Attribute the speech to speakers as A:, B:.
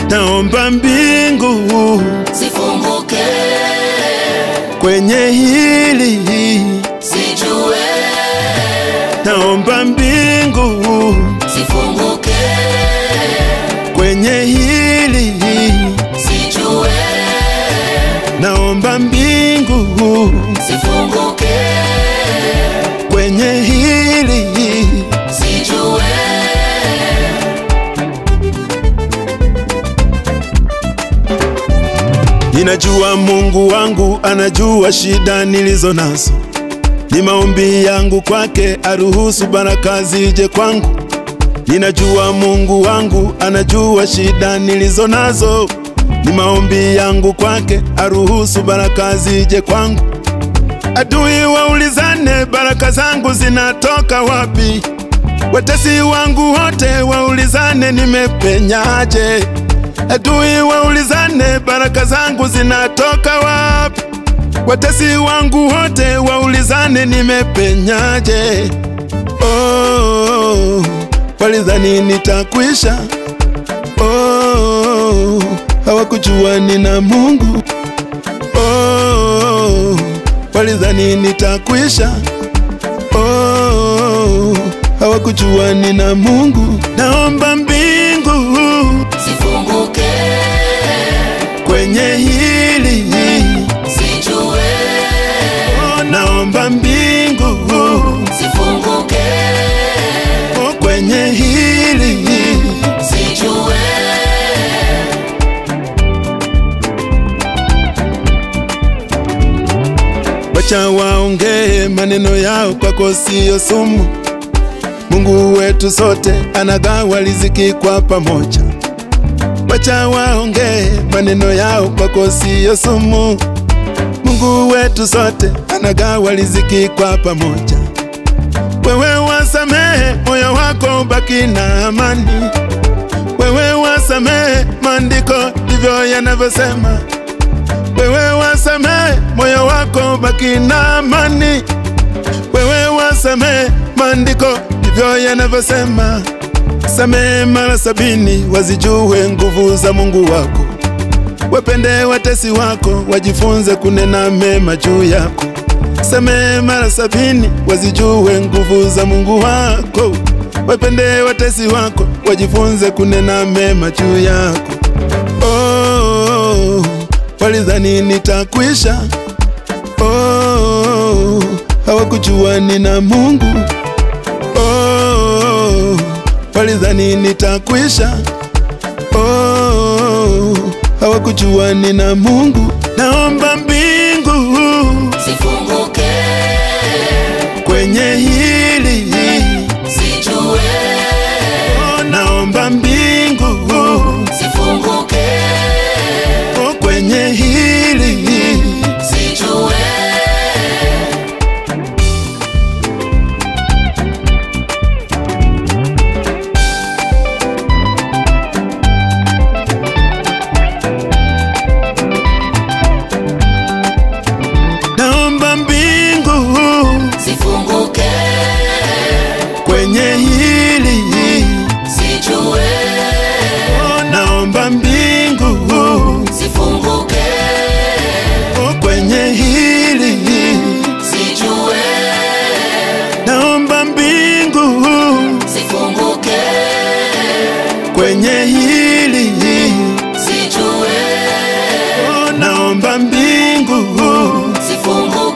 A: naomba mbingu
B: zifunguke,
A: kwenye hili,
B: sijue
A: naomba mbingu
B: zifunguke,
A: kwenye hili,
B: sijue
A: naomba mbingu
B: zifunguke,
A: kwenye hili,
B: sijue
A: ninajua Mungu wangu anajua shida nilizo nazo, ni maombi yangu kwake aruhusu baraka zije kwangu. Ninajua Mungu wangu anajua shida nilizo nazo, ni maombi yangu kwake aruhusu baraka zije kwangu. Adui waulizane, baraka zangu zinatoka wapi? Watesi wangu wote waulizane, nimepenyaje? Adui waulizane, baraka zangu zinatoka wapi? Watesi wangu wote waulizane, nimepenyaje? Oh, walidhani nitakwisha. Oh, hawakujua nina Mungu. Oh, walidhani nitakwisha. Oh, hawakujua nina Mungu. Naomba mbingu
B: zifunguke,
A: kwenye hili,
B: sijue
A: oh, naomba mbingu
B: zifunguke,
A: oh, kwenye hili,
B: sijue
A: wacha waongee maneno yao, kwako siyo sumu. Mungu wetu sote anagawa riziki kwa pamoja. Wacha waongee maneno yao, kwako siyo sumu. Mungu wetu sote anagawa riziki kwa pamoja. Wewe wasamehe, moyo wako ubaki na amani. Wewe wasamehe, maandiko ndivyo yanavyosema. Wewe wasamehe, moyo wako ubaki na amani. Wewe wasamehe, maandiko ndivyo yanavyosema. Samehe mara sabini, wazijue nguvu za Mungu wako. Wapende watesi wako, wajifunze kunena mema juu yako. Samehe mara sabini, wazijue nguvu za Mungu wako. Wapende watesi wako, wajifunze kunena mema juu yako. Oh, walidhani nitakwisha. Oh, hawakujua nina Mungu. Oh, walidhani nitakwisha. Oh, hawakujua nina Mungu. Naomba mbingu
B: zifunguke,
A: kwenye hili,
B: sijue
A: oh, naomba mbingu
B: zifunguke,
A: oh, kwenye hili,
B: sijue
A: naomba mbingu
B: zifunguke,
A: kwenye hili,
B: sijue
A: oh, naomba mbingu
B: zifunguke,
A: oh, kwenye hili,
B: sijue
A: naomba mbingu
B: zifunguke,
A: kwenye hili,
B: sijue
A: oh, naomba mbingu
B: zifunguke.